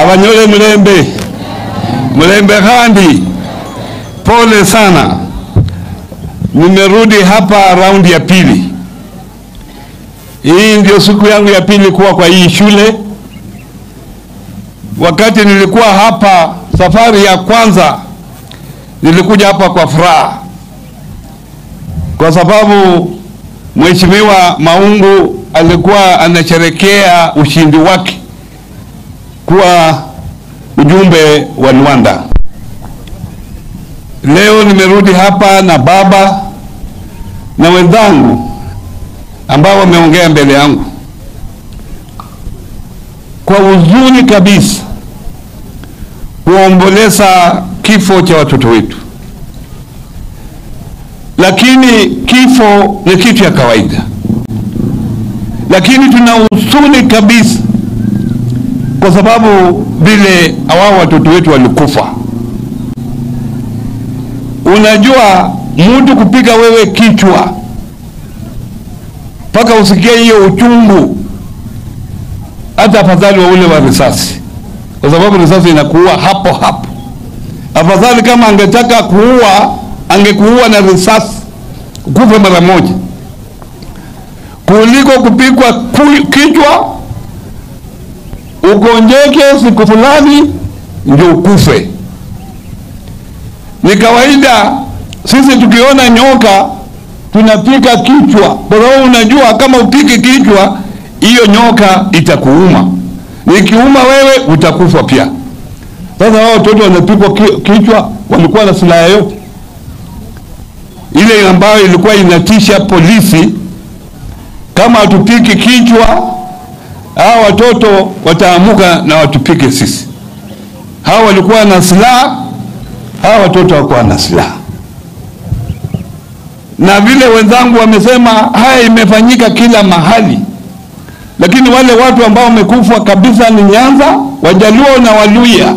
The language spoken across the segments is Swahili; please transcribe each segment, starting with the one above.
Abanyole Mlembe, Mlembe Khandi, pole sana. Nimerudi hapa raundi ya pili. Hii ndio siku yangu ya pili kuwa kwa hii shule. Wakati nilikuwa hapa safari ya kwanza, nilikuja hapa kwa furaha, kwa sababu Mheshimiwa Maungu alikuwa anasherekea ushindi wake kuwa ujumbe wa Luanda. Leo nimerudi hapa na baba na wenzangu ambao wameongea mbele yangu kwa huzuni kabisa kuomboleza kifo cha watoto wetu, lakini kifo ni kitu ya kawaida, lakini tuna huzuni kabisa kwa sababu vile hawao watoto wetu walikufa. Unajua, mtu kupiga wewe kichwa mpaka usikie hiyo uchungu, hata afadhali wa ule wa risasi, kwa sababu risasi inakuua hapo hapo. Afadhali kama angetaka kuua, angekuua na risasi ukufe mara moja, kuliko kupigwa kichwa ugonjeke siku fulani ndio ukufe. Ni kawaida sisi tukiona nyoka tunapika kichwa, kwa sababu unajua kama upiki kichwa hiyo nyoka itakuuma, nikiuma wewe utakufa pia. Sasa wao watoto wanapikwa kichwa, walikuwa na silaha yote ile ambayo ilikuwa inatisha polisi, kama hatupiki kichwa hawa watoto wataamuka na watupike sisi. Hawa walikuwa na silaha, hawa watoto hawakuwa na silaha. Na vile wenzangu wamesema, haya imefanyika kila mahali, lakini wale watu ambao wamekufa kabisa ni Nyanza, Wajaluo na Waluya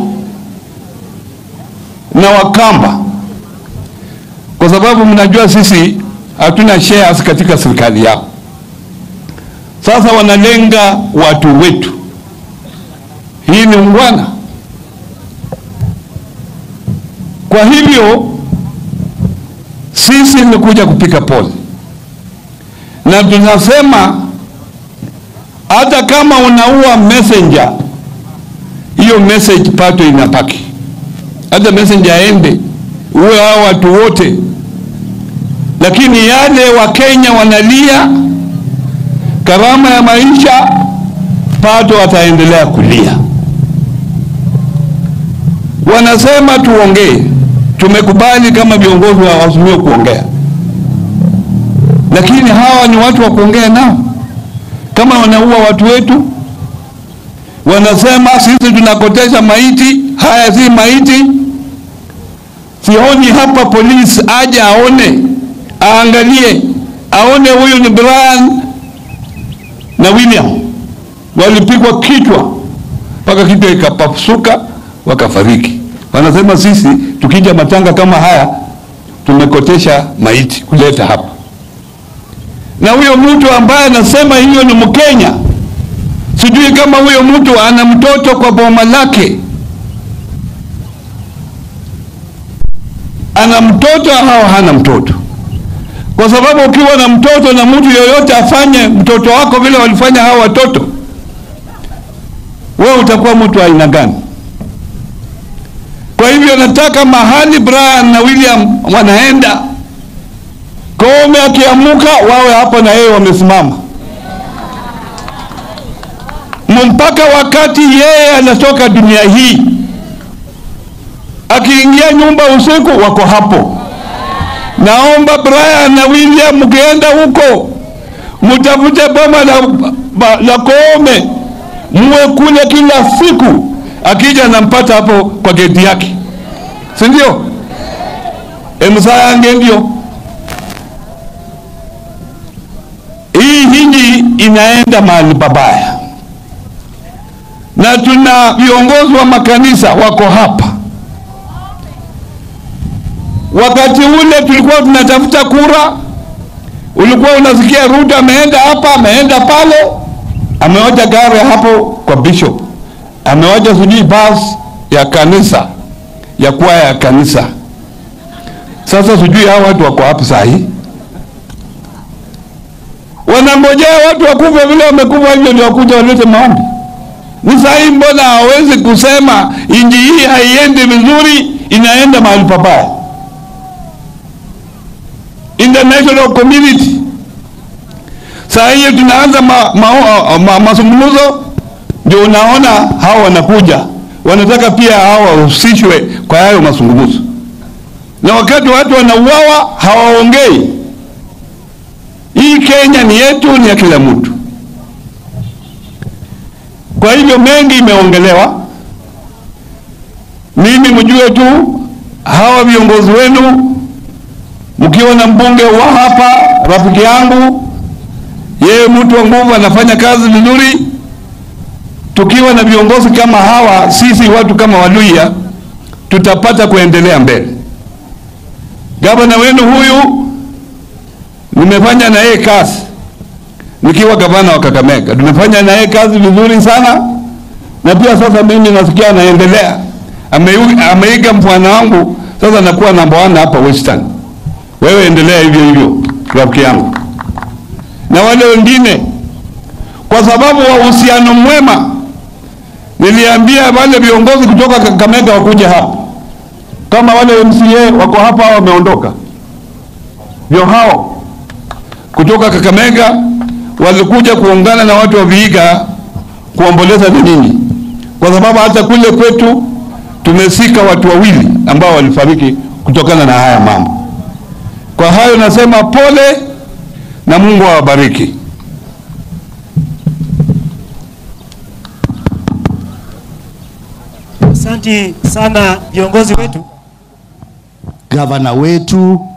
na Wakamba, kwa sababu mnajua sisi hatuna shares katika serikali yao. Sasa wanalenga watu wetu. Hii ni ungwana. Kwa hivyo sisi ni kuja kupika pole, na tunasema hata kama unaua messenger, hiyo message pato inapaki, hata messenger aende uwe hao watu wote, lakini yale Wakenya wanalia gharama ya maisha, pato wataendelea kulia. Wanasema tuongee, tumekubali kama viongozi wa Azimio kuongea, lakini hawa ni watu wa kuongea nao? Kama wanaua watu wetu, wanasema sisi tunakotesha maiti. Haya si maiti. Sioni hapa polisi aje aone, aangalie, aone huyu ni Brian na William walipigwa kichwa mpaka kichwa ikapasuka wakafariki. Wanasema sisi tukija matanga kama haya tumekotesha maiti kuleta hapa, na huyo mtu ambaye anasema hiyo ni Mkenya, sijui kama huyo mtu ana mtoto kwa boma lake, ana mtoto au hana mtoto kwa sababu ukiwa na mtoto na mtu yoyote afanye mtoto wako vile walifanya hao watoto, wewe utakuwa mtu wa aina gani? Kwa hivyo nataka mahali Brian na William wanaenda, Koome akiamuka wawe hapo na yeye wamesimama, mpaka wakati yeye anatoka dunia hii. Akiingia nyumba usiku, wako hapo. Naomba Brian na William mkienda huko mtafute boma la, la Koome muwe kule kila siku, akija nampata hapo kwa geti yake, si ndio? emsayange ndio hii hinji inaenda mahali pabaya, na tuna viongozi wa makanisa wako hapa Wakati ule tulikuwa tunatafuta kura, ulikuwa unasikia Ruto ameenda hapa, ameenda pale, ameoja gari hapo kwa bishop, amewacha sijui basi ya kanisa ya kwaya ya kanisa. Sasa sijui hao watu wako wapi saa hii? Wanangojea watu wakufe vile wamekufa hivyo ndio wakuja walete maombi. Ni saa hii mbona hawezi kusema inji hii haiendi vizuri, inaenda mahali pabaya? International community saa hii tunaanza ma, ma, ma, mazungumzo, ndio unaona hao wanakuja wanataka pia hao wahusishwe kwa hayo mazungumzo, na wakati watu wanauawa hawaongei. Hii Kenya ni yetu, ni ya kila mtu. Kwa hivyo mengi imeongelewa. Mimi mjue tu hawa viongozi wenu, mkiwa na mbunge wa hapa rafiki yangu, yeye mtu wa nguvu, anafanya kazi vizuri. Tukiwa na viongozi kama hawa, sisi watu kama Waluhya tutapata kuendelea mbele. Gavana wenu huyu nimefanya na yeye kazi nikiwa gavana wa Kakamega, tumefanya na yeye kazi vizuri sana, na pia sasa mimi nasikia anaendelea, ameiga, ameiga mfano wangu, sasa nakuwa namba one hapa Western. Wewe endelea hivyo hivyo, rafiki yangu, na wale wengine, kwa sababu wa uhusiano mwema, niliambia wale viongozi kutoka Kakamega wakuja hapa, kama wale MCA wako hapa wameondoka, ndio hao kutoka Kakamega walikuja kuungana na watu wa Vihiga kuomboleza na nini, kwa sababu hata kule kwetu tumesika watu wawili ambao walifariki kutokana na haya mambo. Kwa hayo nasema pole na Mungu awabariki. Asanti sana viongozi wetu. gavana wetu